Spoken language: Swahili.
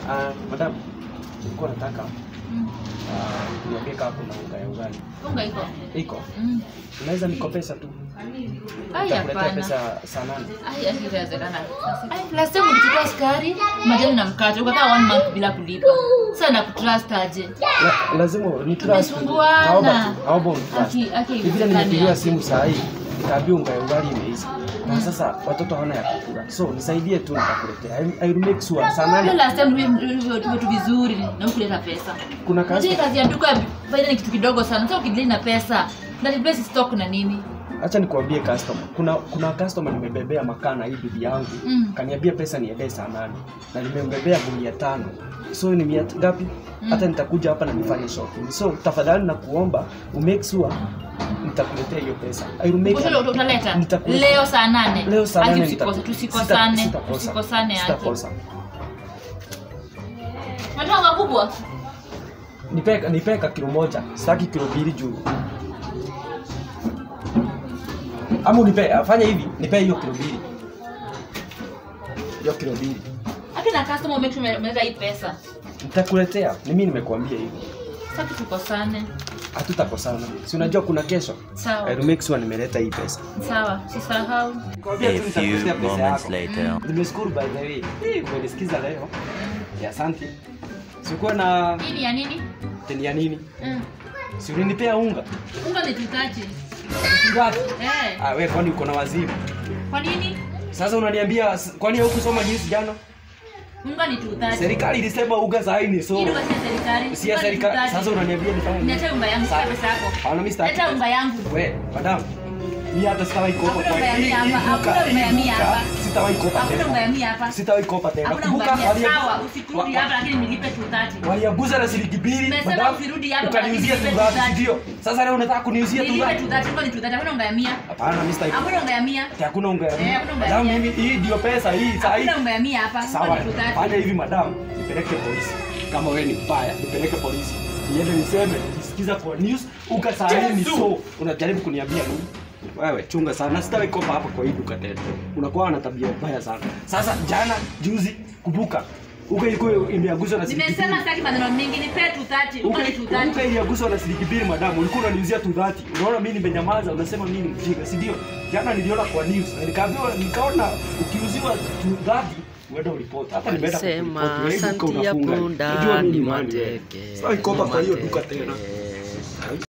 Ah, madam, nilikuwa nataka Mm. ah, niambie kama kuna unga ya ugali. Unga iko. Iko. Mm. Unaweza nikopesa tu. Ai Nitakuletea hapana. pesa saa nane. Ai asiwezekana. Ai last time ulichukua sukari, majani na mkate, ukakaa one month bila kulipa. Sasa nakutrust aje? La, lazima ni trust. Tumesumbuana. Naomba tu, naomba unitrust. Aki aki Ni vile haiwezekani nimepigiwa aje. simu saa hii. Nikaambia unga ya ugali imeisha. Na sasa watoto hawana ya kukula. So nisaidie tu nitakuletea. I, I will make sure saa Hiyo nane last time tulivyo tu vizuri na hukuleta pesa. kuna Unajua kazi. hii kazi ya duka faida ni kitu kidogo sana. Sasa ukidili na pesa, na replace stock na nini? Acha nikuambie customer. Kuna kuna customer nimebebea makaa na hii bibi yangu. Mm. Kaniambia pesa niendee saa nane. Na nimembebea gunia tano. So ni mia ngapi? Mm. Hata nitakuja hapa na nifanye shopping. So tafadhali na kuomba umake sure nitakuletea hiyo pesa. I will make Ukisha utaleta Nitakuletea. leo saa nane. Leo saa Aki nane usikose, nita- tusikosane. sita- sitakosa. Tusikosane aki. Sitakosa. Unataka unga kubwa? Nipeka nipeka kilo moja. Sitaki kilo mbili juu. Ama unipe fanya hivi, nipe hiyo kilo mbili. Hiyo kilo mbili. Aki na customer make sure umeleta hii pesa. Nitakuletea. Ni mimi nimekuambia hivi. Sasa tukosane. Hatutakosana. Si unajua kuna kesho. Sawa. I will make sure nimeleta hii pesa. Sawa, usisahau. A few moments later. Nimeshukuru by the way. Eh, Umenisikiza leo. Ya asante. Sikuwa na Nini ya nini? teni ya nini? Mm. Si ulinipea unga. Unga ni tutachi. Ngapi? Eh. Ah, wewe kwani uko na wazimu? Kwa nini? Sasa unaniambia s- kwani hukusoma news jana? Unga ni tutachi. Serikali ilisema unga saa hii ni so. Hii unga si ya serikali. Si ya Unga ni serikali. tutachi. Sasa unaniambia nifanye nini? Niache unga yangu, Sawa. sitaki pesa yako. Hapana, mimi sitaki. Leta unga yangu. We, madam. Mimi hata sitawahi kopa Hakuna kwa unga ya hii- mia hii hapa, duka- hakuna unga ya hii mia duka, hapa. Sitawahi kopa Hakuna unga ya tena. mia hapa. Sitawahi kopa tena. Hakuna unga Kumbuka ya mia. walia- Sawa, usikurudi wa- hapa lakini nilipe tutachi. waliaguza na shilingi mbili Nimesema madam, usirudi hapa, ukaniuzia lakini tu dhati, nilipe ndio sasa leo unataka kuniuzia tu Nilipe dhati? tutachi, unga ni tutachi. Hakuna unga ya mia. hapana mimi sitaki Hakuna unga ya mia. hakuna unga ya Eh, mia. hakuna unga ya madam mia. mimi hii ndio pesa hii saa hii Hakuna unga ya mia hapa. Unga sawa ni tutachi. fanya hivi madam nipeleke polisi kama wewe ni mbaya nipeleke polisi niende niseme nisikiza kwa news uka saa hii ni so unajaribu kuniambia nini wewe chunga sana sitawahi kopa hapa kwa hii duka tena unakuwa na tabia mbaya sana sasa jana juzi kumbuka uka ilikuwa imeaguzwa na shilingi Nimesema mbili. sitaki maneno mengi, nipe tutachi. Unga ni tutachi. Uka iliaguswa na shilingi mbili madamu, ulikuwa unaniuzia tu dhati. Unaona mimi nimenyamaza, unasema mimi ni mjinga, si ndio? Jana niliona kwa news na nikaambiwa, nikaona ukiuziwa tu dhati uende uripoti. Hata nimeenda Sema kuripoti, wewe duka santi ya unafunga. punda Unajua mimi ni ni nani, wewe. mateke. Sitaki kopa ni kwa hiyo duka mateke. tena.